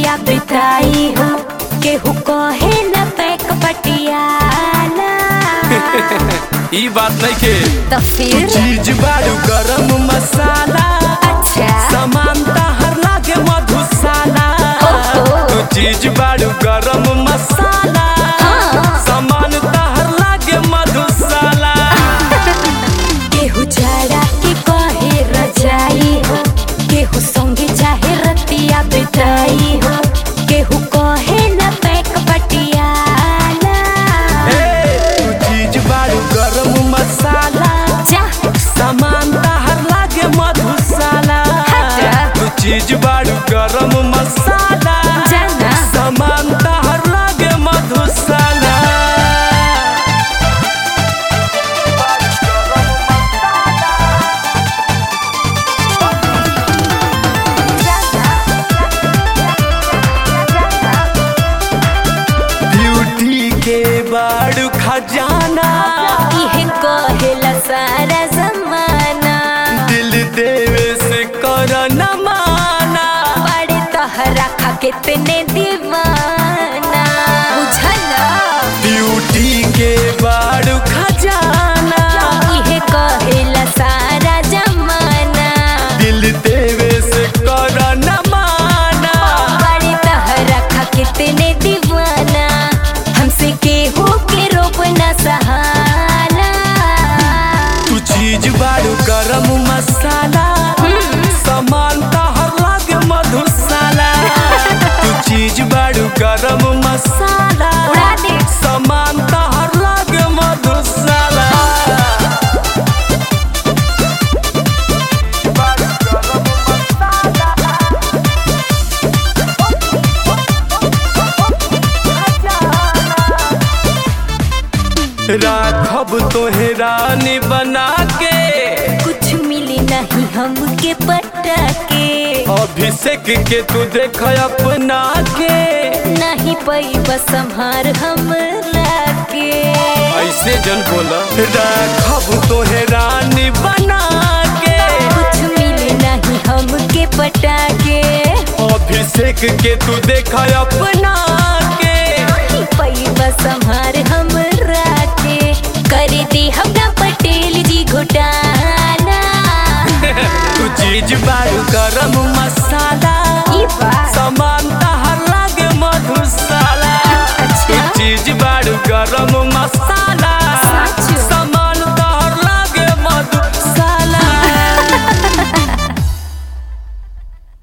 रतिया बिताई हो केहू कहे न पैक पटियाला ई बात नहीं के तो फिर चीज बारू गरम मसाला अच्छा सामान हर लागे मधुशाला ओहो। तू चीज बारू गरम मसाला हाँ। सामान हर लागे मधुशाला केहू जाड़ा के कहे रजाई हो केहू संगे चाहे रतिया बिताई हो केहू कहे न पैक पटियाला ए, तू चीज बारू गरम मसाला जा सामान हर लागे मधुशाला हटा। तू चीज बारू गरम मसाला जाना सामान हर लागे मधुशाला ब्यूटी के बारू खजाना इहे कहेला सारा जमाना दिल देवे से कर न माना बड़े तहरा खा कितने दीवाना बुझला ब्यूटी के बारू खजाना इहे कहेला सारा जमाना दिल देवे से कर न माना बड़े तहरा खा कितने दीवाना हमसे केहू के रोप न सहाला तू चीज बारू गरम मसाला सामान हर लागे मधुशाला तू चीज बारू गरम मसाला उड़ा दे। सामान हर लागे मधुशाला राखब तोहे रानी बना के कुछ मिली नहीं हमके पटा के अभिषेक के तू देख अपना के नहीं पई बस संहार हमरा के ऐसे जन बोला राखब तोहे रानी बना के कुछ मिली नहीं हमके पटा के अभिषेक के तू देख अपना के नहीं पई बस संहार हमरा के कर दे हमरा पटेल जी घोटाला तू चीज बारू गरम मसाला ई बात सामान हर लागे मधुशाला अच्छा। तू चीज बारू गरम